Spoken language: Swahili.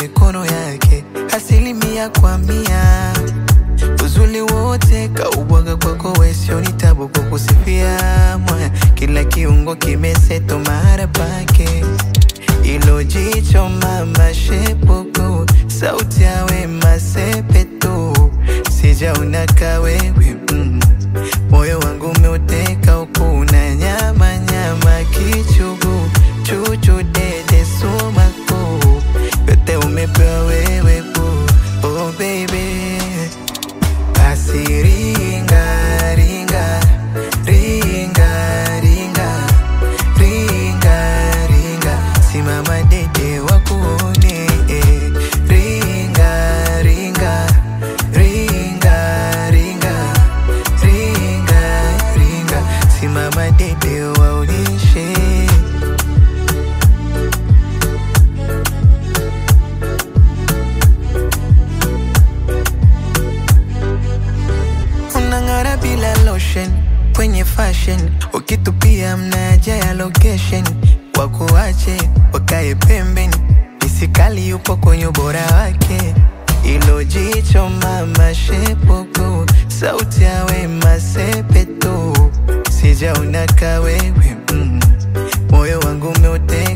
mikono yake asilimia kwa mia uzuli wote kaubwaga kwako wesio ni tabu kukusifia mwaya kila kiungo kimeseto mahara pake ilo jicho mama shepuku sauti yawe masepetu sijaona kawewe mm. moyo wangu umeuteka ukuna nyama nyama kichugu chuchu dede sumaku yote umepewa wewe bu oh baby basi ringa ringa ringa ringa ringa ringa simama dede wakuone eh. ringa ringa ringa ringa ringa ringa simama dede waonyeshe unang'ara bila lotion kwenye fashion ukitupia mnaja ya location wakuache wakae pembeni misikali yupo kwenye ubora wake ilo jicho mama shepuku sauti yawe masepetu sijaona kawewe mm. moyo wangu umeute